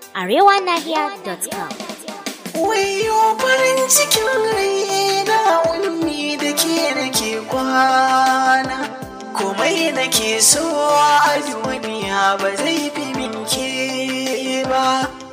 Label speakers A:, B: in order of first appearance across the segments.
A: arewanahiya.com.
B: Wayo farin cikin raina ummi da ke nake kwana komai nake so a duniya ba zai fi min ke ba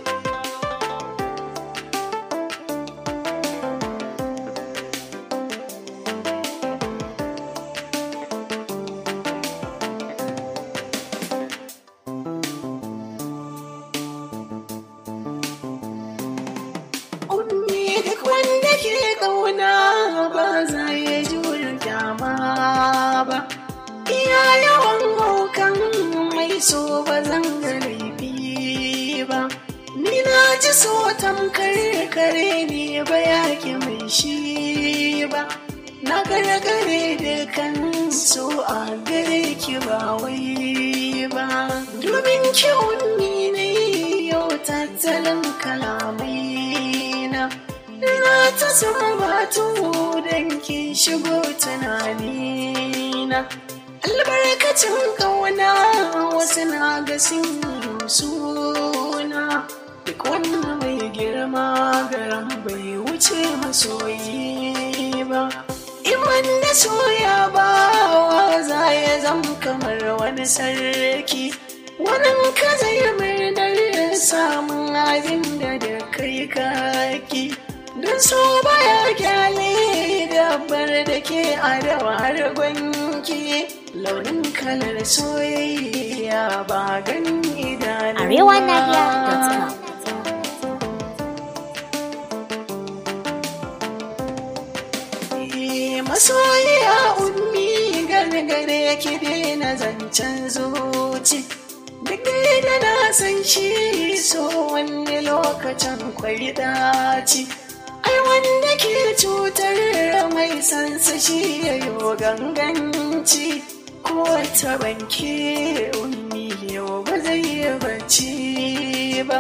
B: Ummi duk wanda ke ƙauna ba za ya jure kyama ba. Iya yawan haukan mai so ba zan ga laifi ba. Ni na ji so tamkar kare ne ba yake mai shi ba. Na gargare da kan so a gare ki ba wai ba. Domin kyawun ni ne yau tattalin kalamai na. Na ta sumbatu don ki shigo tunanina. Albarkacin ƙauna wasu na ga sun yi suna. Duk wanda mai girma garan bai wuce masoyi ba. In wanda soya ba wa za ya zama kamar wani sarki. Wannan ka zai murnar samun abin da da kai kaki. Don so baya kyale dabbar da ke adawa har gwanki. Launin kalar soyayya ba ganin idanu.
A: arewanahiya.com.
B: masoyiya ummi gargare ki daina zancen zuci duk da na san shi so wani lokacin kwai daci ai wanda ke cutar mai sansa shi ya yo ganganci ko ta banke ummi yau ba zai yi bacci ba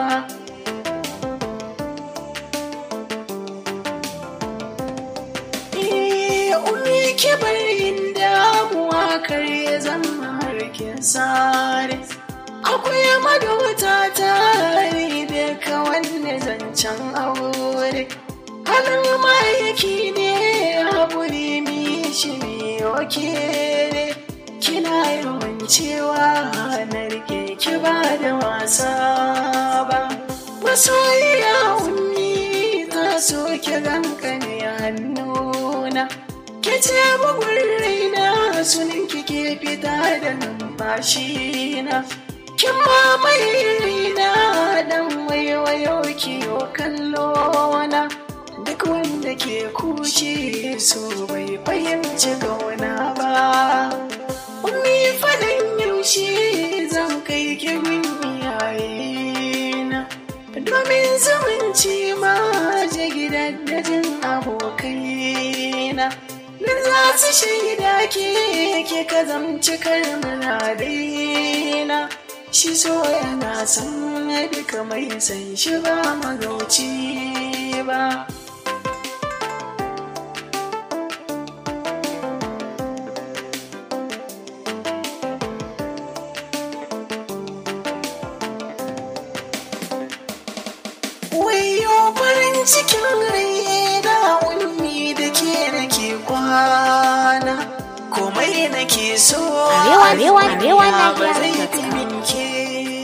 B: umi ki barin damuwa kar ya zama harkin sare akwai madota tare da ka wanne zancen aure halin ma'aiki ne haƙuri mi shi ne ne kina yawan cewa na rike ki ba da wasa ba masoyiya ummi ta so ki gankane hannuna ke ce bugun raina sunan ki ke fita da numfashi na kin mamaye raina dan waiwayo ki yo kallo na duk wanda ke kushe so bai fahimci gauna ba ummi faɗin yaushe zan kai ki gun iyayena domin zumunci ma je gidan dajin abokaina da za su shaida ke ke ka zamci karmana daina shi so yana san duka mai san shi ba magauci ba Wayo farin cikin raina ummi da ke nake kwana komai nake so
A: Arewa- Arewa-
B: a duniya ba
A: Arewa-
B: zai